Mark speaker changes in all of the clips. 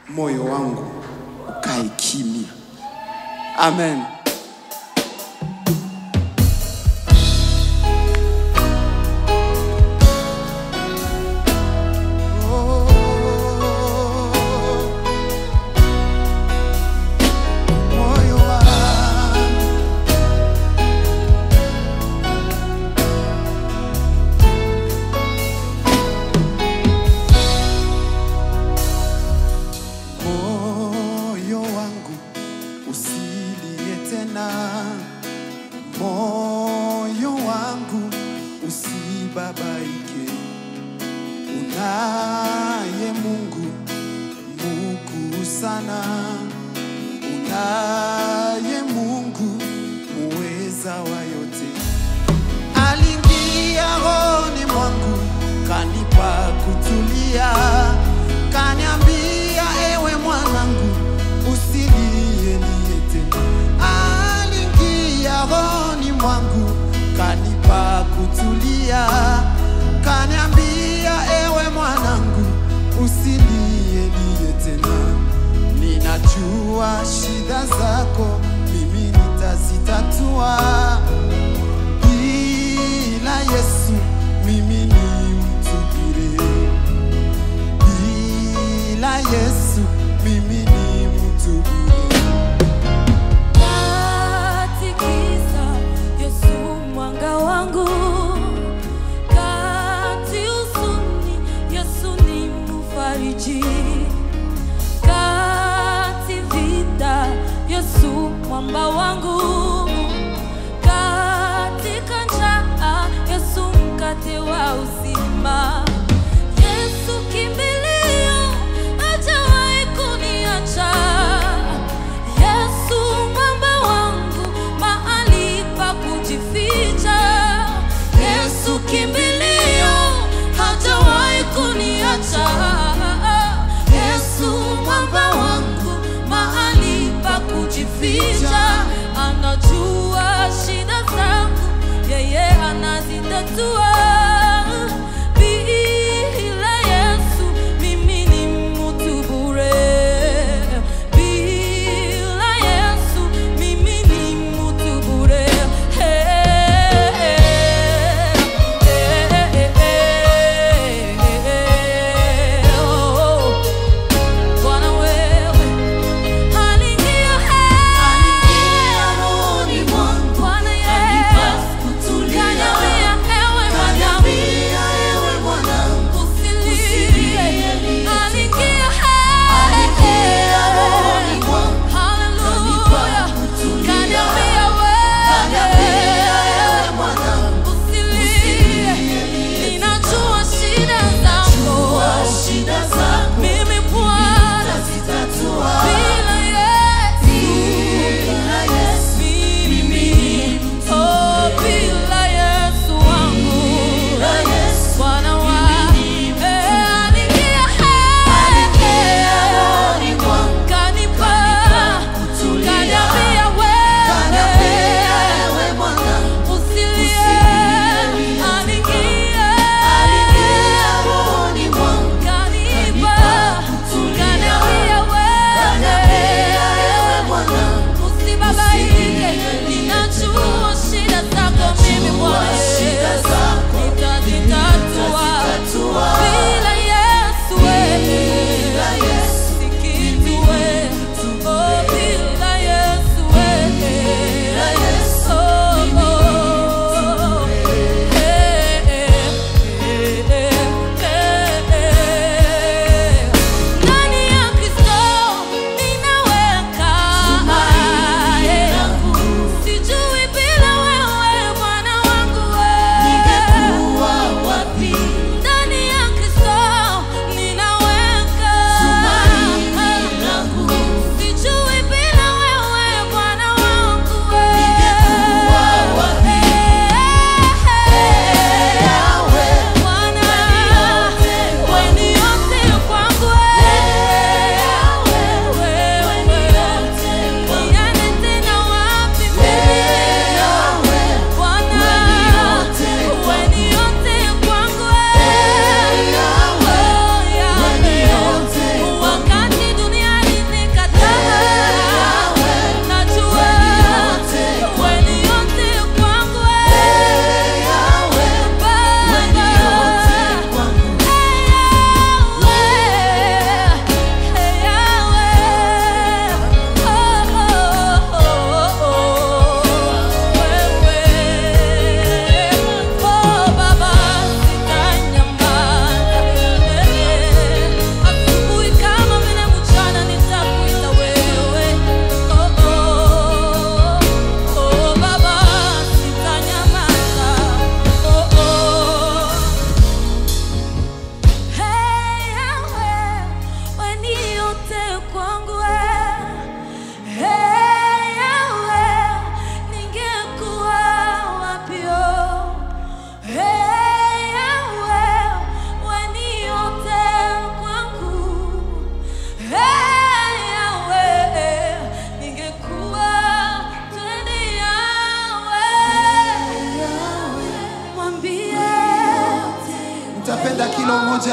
Speaker 1: moyo wangu ukae kimya. Amen. Moyo wangu moyo wangu usilie tena, moyo wangu usibabaike. Unaye Mungu mkuu sana, unaye Mungu muweza wa yote aliingia rohoni mwangu kanipa kutulia, kaniambia ewe mwanangu, usilie lie tena. Aliingia rohoni mwangu kanipa kutulia, kaniambia ewe mwanangu, usilie lie tena. Ninajua shida zako, mimi nitazitatua bila Yesu mimi ni mtu bure, bila Yesu mimi ni mtu bure.
Speaker 2: Katikisa Yesu mwanga wangu, kati huzuni Yesu ni mfariji, kati vita Yesu mwamba wangu, katika njaa Yesu mkate wa uzima. Yesu kimbilio, hajawahi kuniacha. Yesu mwamba wangu, mahali pa kujificha. Yesu kimbilio, hajawahi kuniacha. Yesu mwamba wangu, mahali pa kujificha. Ana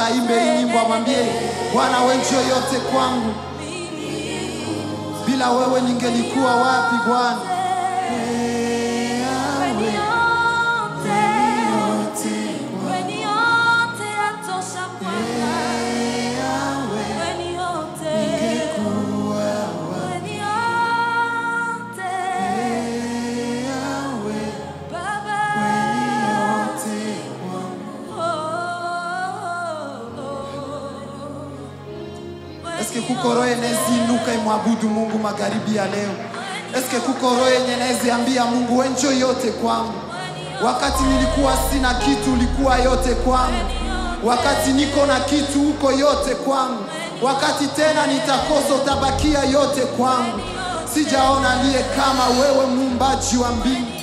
Speaker 1: aimbe hii nyimbo, amwambie Bwana, wewe ndio yote kwangu, bila wewe ningelikuwa wapi Bwana? Eske kuko roho yenezi inuka imwabudu Mungu magharibi ya leo? Eske kuko roho yenye nezi ambia Mungu wewe ndio yote kwangu? Wakati nilikuwa sina kitu, ulikuwa yote kwangu. Wakati niko na kitu, uko yote kwangu. Wakati tena nitakosa, utabakia yote kwangu. Sijaona aliye kama wewe, muumbaji wa mbingu